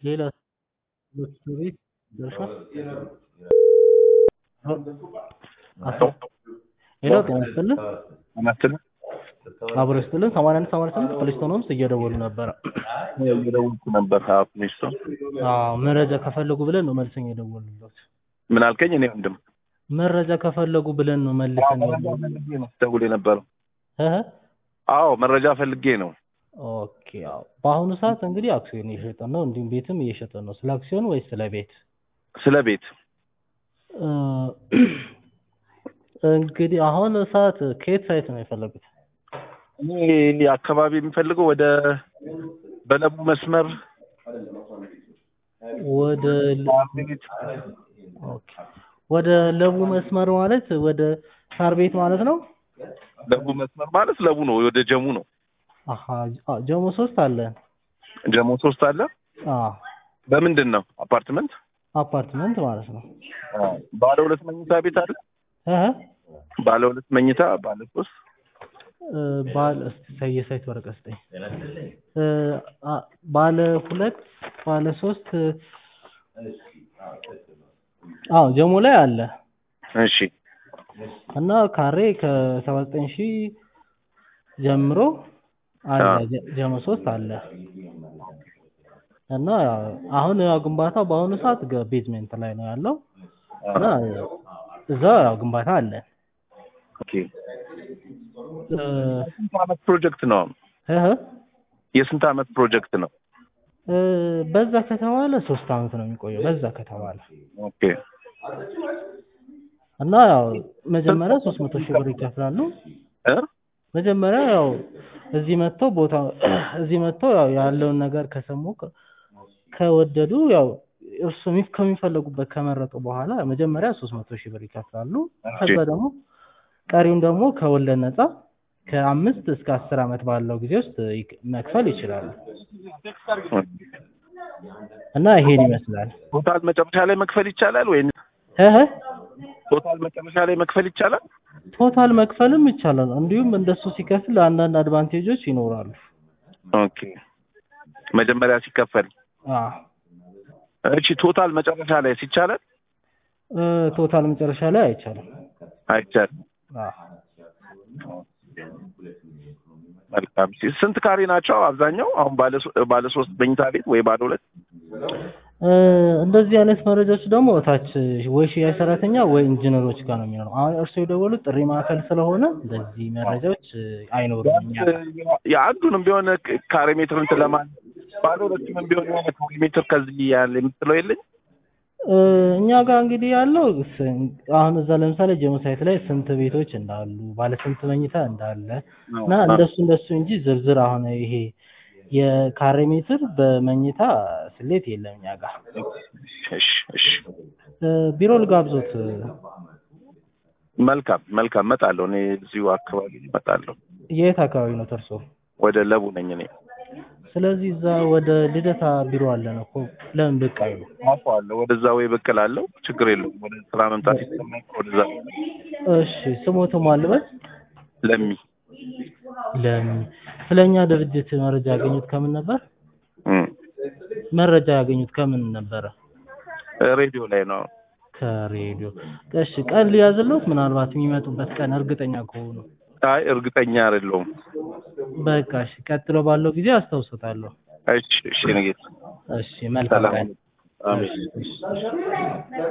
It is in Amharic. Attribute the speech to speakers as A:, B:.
A: ሌላ ትምህርት ቤት ደርሷል? ሄሎ ጤና ይስጥልን
B: አናትን
A: አብሮ ይስጥልን ሰማንያ አንድ ሰማንያ ስምንት ፕሌስቶን ሆምስ እየደወሉ ነበረ።
B: እየደወልኩ ነበር። ፕሌስቶን
A: አዎ መረጃ ከፈለጉ ብለን ነው መልሰን የደወልንሎት።
B: ምን አልከኝ? እኔ ወንድም
A: መረጃ ከፈለጉ ብለን ነው መልሰን የደወልንሎት።
B: ደውል የነበረው
A: እህ
B: አዎ መረጃ ፈልጌ ነው።
A: ኦኬ አዎ በአሁኑ ሰዓት እንግዲህ አክሲዮን እየሸጠን ነው፣ እንዲሁም ቤትም እየሸጠን ነው። ስለ አክሲዮን ወይስ ስለ ቤት?
B: ስለ ቤት
A: እ እንግዲህ አሁን ሰዓት ከየት ሳይት ነው የፈለጉት?
B: እኔ አካባቢ የሚፈልገው ወደ በለቡ መስመር
A: ወደ
B: ቤት
A: ኦኬ ወደ ለቡ መስመር ማለት ወደ ሳር ቤት ማለት ነው።
B: ለቡ መስመር ማለት ለቡ ነው፣ ወደ ጀሙ ነው።
A: አሀ አ ጀሞ ሶስት አለ።
B: ጀሙ ሶስት አለ።
A: አ
B: በምንድን ነው? አፓርትመንት
A: አፓርትመንት ማለት ነው።
B: ባለ ሁለት መኝታ ቤት አለ።
A: እህ
B: ባለ ሁለት መኝታ፣ ባለ ሶስት
A: እ ባለ እስቲ የሳይት ወረቀት ስጠኝ። እ አ ባለ ሁለት ባለ ሶስት አዎ ጀሞ ላይ አለ
B: እሺ
A: እና ካሬ ከሰባ ዘጠኝ ሺህ ጀምሮ አለ ጀ- ጀሞ ሶስት አለ እና አሁን ያው ግንባታው በአሁኑ ሰዓት ገ- ቤዝሜንት ላይ ነው ያለው እና እዛ ያው ግንባታ አለ
B: ኦኬ።
A: እ
B: ስንት ዓመት ፕሮጀክት ነው?
A: እህ
B: የስንት ዓመት ፕሮጀክት ነው?
A: እ በዛ ከተባለ ሶስት አመት ነው የሚቆየው በዛ ከተባለ
B: ኦኬ
A: እና ያው መጀመሪያ ሶስት መቶ ሺህ ብር ይከፍላሉ
B: እ
A: መጀመሪያ ያው እዚህ መጥተው ቦታ እዚህ መጥተው ያው ያለውን ነገር ከሰሙ ከ- ከወደዱ ያው እርሱ የሚ- ከሚፈለጉበት ከመረጡ በኋላ መጀመሪያ ሶስት መቶ ሺህ ብር ይከፍላሉ። ከዛ ደግሞ ቀሪውን ደግሞ ከወለድ ነፃ ከአምስት እስከ አስር ዓመት ባለው ጊዜ ውስጥ ይክ- መክፈል ይችላሉ እና ይሄን ይመስላል።
B: ቶታል መጨረሻ ላይ መክፈል ይቻላል ወይ?
A: እህ
B: ቶታል መጨረሻ ላይ መክፈል ይቻላል?
A: ቶታል መክፈልም ይቻላል። እንዲሁም እንደሱ ሲከፍል አንዳንድ አድቫንቴጆች ይኖራሉ።
B: ኦኬ መጀመሪያ ሲከፈል
A: አዎ
B: እሺ ቶታል መጨረሻ ላይ ሲቻላል?
A: እ ቶታል መጨረሻ ላይ አይቻልም።
B: አይቻልም።
A: አዎ
B: መልካም። ሲ- ስንት ካሬ ናቸው አብዛኛው? አሁን ባለ ሶ- ባለ ሶስት መኝታ ቤት ወይ ባለ ሁለት?
A: እ እንደዚህ አይነት መረጃዎች ደግሞ እታች ወይ ሽያጭ ሰራተኛ ወይ ኢንጂነሮች ጋር ነው የሚኖረው። አሁን እርሱ የደወሉት ጥሪ ማዕከል ስለሆነ እንደዚህ መረጃዎች እ አይኖሩም እኛ ጋር።
B: የአንዱንም ቢሆን ክ- ካሬ ሜትር እንትን ለማለት ባለ ሁለቱንም ቢሆን የሆነ ካሬ ሜትር ከዚህ ያለ የምትለው የለኝ?
A: እ እኛ ጋር እንግዲህ ያለው ስ- አሁን እዛ ለምሳሌ ጀሞ ሳይት ላይ ስንት ቤቶች እንዳሉ ባለ ስንት መኝታ እንዳለ እና እንደሱ እንደሱ እንጂ ዝርዝር አሁን ይሄ የካሬ ሜትር በመኝታ ስሌት የለም እኛ ጋር።
B: እሺ እሺ
A: እ ቢሮ ልጋብዞት
B: መልካም መልካም እመጣለሁ። እኔ እዚሁ አካባቢ እመጣለሁ።
A: የት አካባቢ ነው ተርሶ?
B: ወደ ለቡ ነኝ እኔ።
A: ስለዚህ እዛ ወደ ልደታ ቢሮ አለን እኮ ለምን ብቅ አይሉ?
B: አውቀዋለሁ። ወደዛ ወይ ብቅ እላለሁ። ችግር የለውም። ወደ ስራ መምጣት ይሰማኝ ወደዛ
A: እሺ ስሞትም አልበት
B: ለሚ
A: ለምን ስለኛ ድርጅት መረጃ ያገኙት ከምን ነበር?
B: እም፣
A: መረጃ ያገኙት ከምን ነበረ?
B: ሬዲዮ ላይ ነው።
A: ከሬዲዮ። እሺ ቀን ሊያዝሎት ምናልባት የሚመጡበት ቀን እርግጠኛ ከሆኑ
B: አይ እርግጠኛ አይደለሁም።
A: በቃ እሺ ቀጥሎ ባለው ጊዜ አስታውሶታለሁ።
B: እሺ እሺ ንጌት
A: እሺ መልካም
B: ሰላም
A: ቀን።
B: አሜን።
A: እሺ፣ እሺ።